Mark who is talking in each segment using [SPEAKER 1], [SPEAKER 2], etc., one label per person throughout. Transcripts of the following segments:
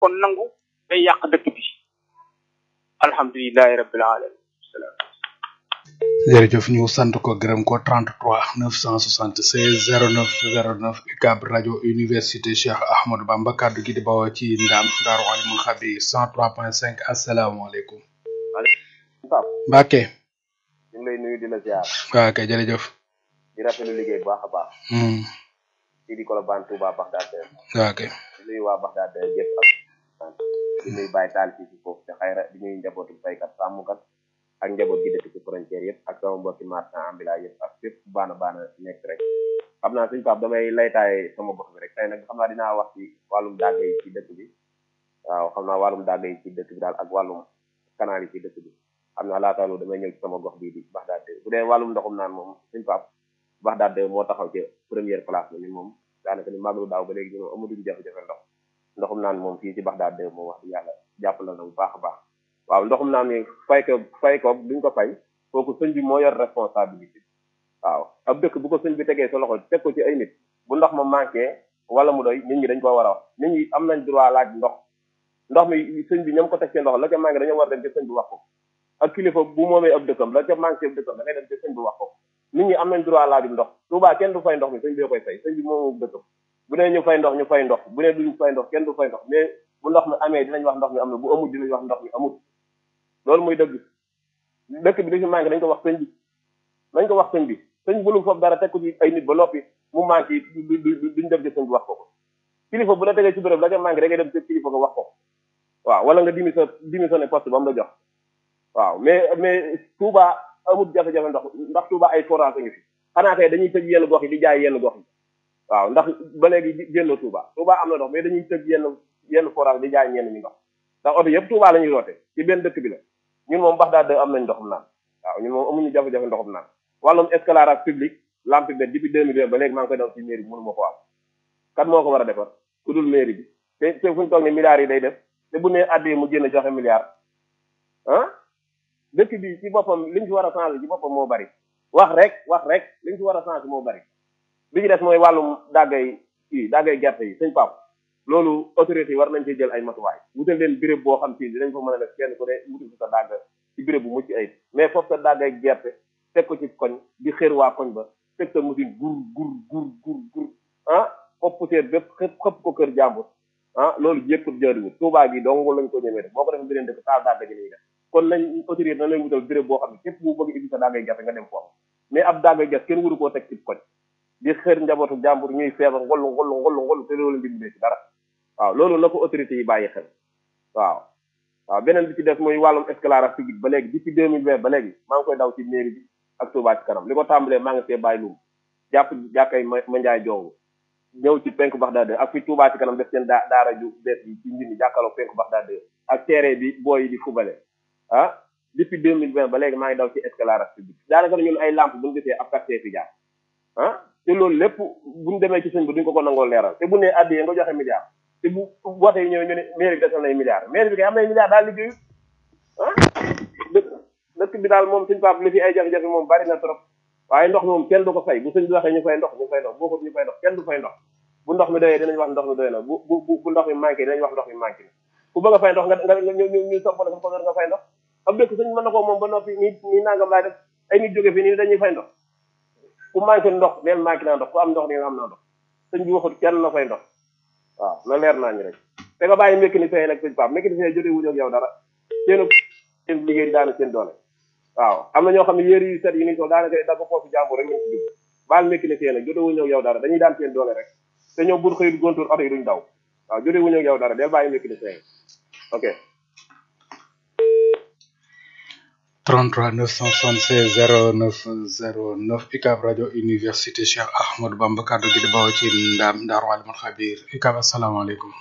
[SPEAKER 1] kon nangu day yàq dëkk bi alhamdulilahi rabbil alamin salaam
[SPEAKER 2] jërëjëf ñu sant ko gërëm ko 33 976 09 09 UCAB rajo université Cheikh Ahmadou Bamba kaddu gi di bawoo ci ndam Daaru Alimul Xabir 103.5 asalaamaaleykum.
[SPEAKER 3] Pape
[SPEAKER 2] Mbacke.
[SPEAKER 3] ñu ngi lay nuyu di la ziar
[SPEAKER 2] waaw kay jërëjëf.
[SPEAKER 3] di rafetlu liggéey bu baax a baax
[SPEAKER 2] Hmm,
[SPEAKER 3] fii di Colobane Touba Bagdad
[SPEAKER 2] waaw kay.
[SPEAKER 3] di nuyu waa Bagdad yëpp ak di nuyu Baye Tall fii ci foofu te xayra di nuyu njabootu baykat sàmmkat ak njaboot gi dëkk ci frontière yëpp ak sama mbokki marchand ambulant yëpp ak fépp baana baana nekk rek xam naa suñu Pape damay laytaay sama gox bi rek tey nag xam naa dinaa wax ci wàllum dàgg yi ci dëkk bi waaw xam naa wàllum dàgg yi ci dëkk bi daal ak wàllum canal yi ci dëkk bi xam naa laata loolu damay ñëw ci sama gox bii di Bagdad bu dee wàllum ndoxum naan moom suñu Pape Bagdad moo taxaw ci première place bi ni moom daanaka ni màggalu daaw ba léegi ñu moom amatuñu jafe-jafe ndox ndoxum naan moom fii ci Bagdad moom wax dëgg yàlla jàppale na bu baax a baax waaw ndoxum naan mi fay ko fay ko duñ ko fay kooku sëñ bi moo yor responsabilité waaw ab dëkk bu ko sëñ bi tegee sa loxo teg ko ci ay nit bu ndox ma manqué wala mu doy nit ñi dañ koo war a wax nit ñi am nañ droit laaj ndox ndox mi sëñ bi ñoom ko teg seen loxo la ca manqué dañoo war dem ci sëñ bi wax ko ak kilifa bu moomee ab dëkkam la ca manqué ab dëkkam da ngay dem ci sëñ bi wax ko nit ñi am nañ droit laajum ndox Touba kenn du fay ndox mi sëñ bi koy fay sëñ bi moomu dëkkam bu nee ñu fay ndox ñu fay ndox bu nee duñu fay ndox kenn du fay ndox mais bu ndox mi amee dinañ wax ndox mi am na bu amul dinañ wax ndox mi amul loolu muy dëgg dëkk bi dañu manqué dañ ko wax sëñ bi dañ ko wax sëñ bi sëñ bi lu foofu dara teg ko ci ay nit ba noppi mu manqué du du duñ dem ci sëñ bi wax ko ko kilifa bu la tegee ci béréb la ca manqué da ngay dem ci kilifa ko wax ko waaw wala nga dimi sa dimi sa ne poste ba mu la jox waaw mais mais Touba amul jafe-jafe ndox ndax Touba ay forage ngi fi xanaa kay dañuy tëj yenn gox yi di jaay yenn gox yi waaw ndax ba léegi génn Touba Touba am na ndox mais dañuy tëj yenn yenn forage di jaay ñenn ñi ndox ndax oto yëpp Touba la ñuy roote ci benn dëkk bi la ñun moom Bagdad am nañ ndoxum naan waaw ñun moom amuñu jafe-jafe ndoxum naan wàllum éclairage public lampe bi depuis 2020 ba léegi maa ngi koy daw ci mairie bi mënu ma ko am kat moo ko war a defar ku dul mairie bi te te fu ñu toog ne milliards yi day def te bu nee addee mu génn joxe milliards ah dëkk bi ci boppam liñ fi war a changer ci boppam moo bari wax rek wax rek liñ fi war a changer moo bari bi ci des mooy wàllum dàggay kii dàggay gerte yi sëñ Pape loolu autorité yi war nañ cee jël ay matuwaay wutal leen béréb boo xam si dinañ ko mën a def kenn ku ne wutal fi sa dàgg ci béréb bu mucc ayib mais foofu sa dàggay gerte teg ko ci koñ di xër waa koñ ba teg sa machine gur gur gur gur gur ah foofu poussière bépp xëpp xëpp ko kër jàmbur ah loolu yëpp jëriwul Touba gi dong lañ ko ñemee def boo ko defee beneen dëkk taal dàgg gi nii def kon nañ autorité na leen wutal béréb boo xam ne képp bu bëgg indi sa dàggay gerte nga dem foofu mais ab dàggay gerte kenn waru koo teg ci koñ di xër njabootu jàmbur ñuy feebar ngollu ngollu ngollu ngollu te loolu dimbalee ci dara waaw loolu na ko autorité yi bàyyi xel waaw waaw beneen bi ci des mooy wàllum éclairage public ba léegi depuis deux mille vingt ba léegi maa ngi koy daw ci mairie bi ak Touba ci kanam li ko tàmbalee maa ngi see bàyyi lum jàpp jàkkay ma ma njaay jongu ñëw ci penku Bagdad ak fi Touba ci kanam def seen daa daara ju bees yi ci njindi jàkkaloo penku Bagdad ak terrain bi booy yi di fubale ah depuis deux mille vingt ba léegi maa ngi daw ci éclairage public daanaka ñun ay lampe bu ñu gisee ab quartier fi jaar ah te loolu lépp buñu demee ci sëñ bi duñ ko ko nangoo leeral te bu ne addiyee nga joxe milliard te bu woote yi ñëwee ñu ne mairie bi desal nay milliards mairie bi kay am nay milliards daal liggéeyu ah dëkk dëkk bi daal moom suñ pap li fi ay jafe-jafe moom bari na trop waaye ndox moom kenn du ko fay bu sëñ bi waxee ñu fay ndox ñu fay ndox boo ko ñu fay ndox kenn du fay ndox bu ndox mi doyee dinañ wax ndox mi doy na bu bu bu ndox mi manqué dinañ wax ndox mi manqué na ku bëgg a fay ndox nga nga ñu ñu ñu soppal ko ko nga fay ndox ab dëkk sëñ mën na ko moom ba noppi nii nii nangam laay def ay nit jóge fi nii dañuy fay ndox ku manqué ndox neen manqué naa ndox ku am ndox nii am naa ndox sëñ bi waxut kenn na fay ndox waaw na leer naa ñu rek te nga bàyyi mécanicien yi nag sëñ Pape mécanicien yi jotee wuñu ak yow dara seen seen liggéey di daana seen doole waaw am na ñoo xam ne yéri yu set yi ni sol daanaka dafa foofu jàmbur rek ñu ci dugg baal mécanicien nag jotee wuñu ak yow dara dañuy daan seen doole rek te ñoom buñ xëyut gontoor oto yi duñ daw waaw jotee wuñu ak yow dara del bàyyi mécanicien yi ok
[SPEAKER 2] 33 976 09 09 UCAB rajo université Cheikh Ahmadou Bamba kaddu gi di bawoo ci ndam Daaru Alimul Xabir UCAB asalaamaaleykum.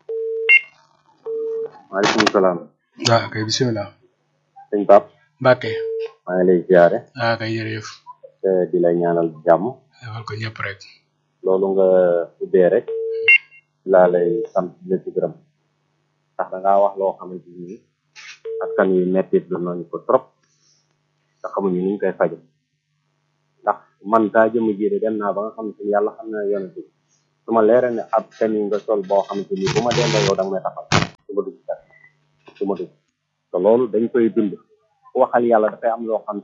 [SPEAKER 3] maaleykum salaam
[SPEAKER 2] waaw kay bisimilah.
[SPEAKER 3] sëñ Pape
[SPEAKER 2] Mbacke.
[SPEAKER 3] maa ngi lay ziare
[SPEAKER 2] waaw kay jërëjëf.
[SPEAKER 3] te di lay ñaanal jàmm
[SPEAKER 2] defal ko ñëpp rek.
[SPEAKER 3] loolu nga ubbee rek laa lay sant di la ci gërëm ndax da ngaa wax loo xamante ni askan wi mettit lu nañu ko trop te xamuñu ni ñu koy faje ndax man daa jëm jiite dem naa ba nga xamante ni yàlla xam na yonent bi su ma leere ne ab tenue nga sol boo xamante ni bu ma dendoo yow da nga may taxal du ma dugg kat du ma dugg te loolu dañ koy dund waxal yàlla dafay am loo xam